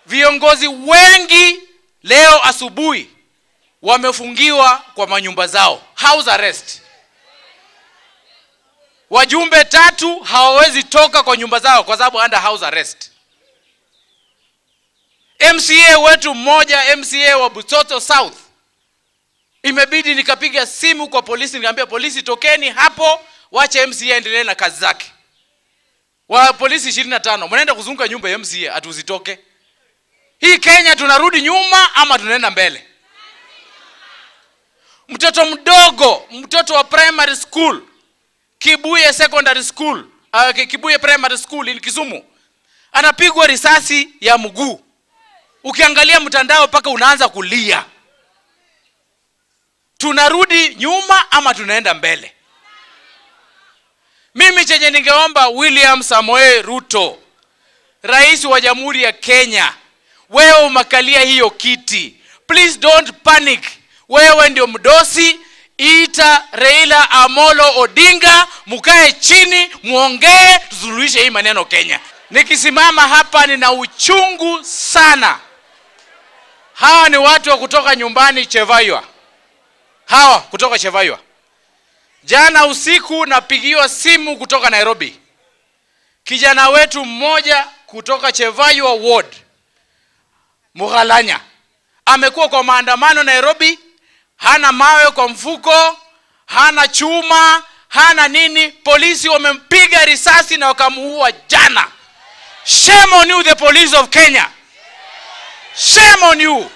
viongozi wengi leo asubuhi wamefungiwa kwa manyumba zao house arrest wajumbe tatu hawawezi toka kwa nyumba zao kwa sababu under house arrest mca wetu mmoja mca wa butoto south imebidi nikapiga simu kwa polisi nikaambia polisi tokeni hapo wache mca endelee na kazi zake wa polisi ishirini na tano mnaenda kuzunguka nyumba ya mca hatuzitoke hii kenya tunarudi nyuma ama tunaenda mbele mtoto mdogo mtoto wa primary school kibuye secondary school uh, kibuye primary school in kisumu anapigwa risasi ya mguu ukiangalia mtandao mpaka unaanza kulia tunarudi nyuma ama tunaenda mbele mimi chenye ningeomba william samoei ruto rais wa jamhuri ya kenya wewe umekalia hiyo kiti please don't panic wewe ndio mdosi ita reila amolo odinga mkae chini mwongee tusuluhishe hii maneno kenya nikisimama hapa nina uchungu sana hawa ni watu wa kutoka nyumbani chevaiwa hawa kutoka chevaiwa jana usiku napigiwa simu kutoka nairobi kijana wetu mmoja kutoka chevaiwa ward mughalanya amekuwa kwa maandamano nairobi hana mawe kwa mfuko hana chuma hana nini polisi wamempiga risasi na wakamuua jana shame on you the police of kenya shame on you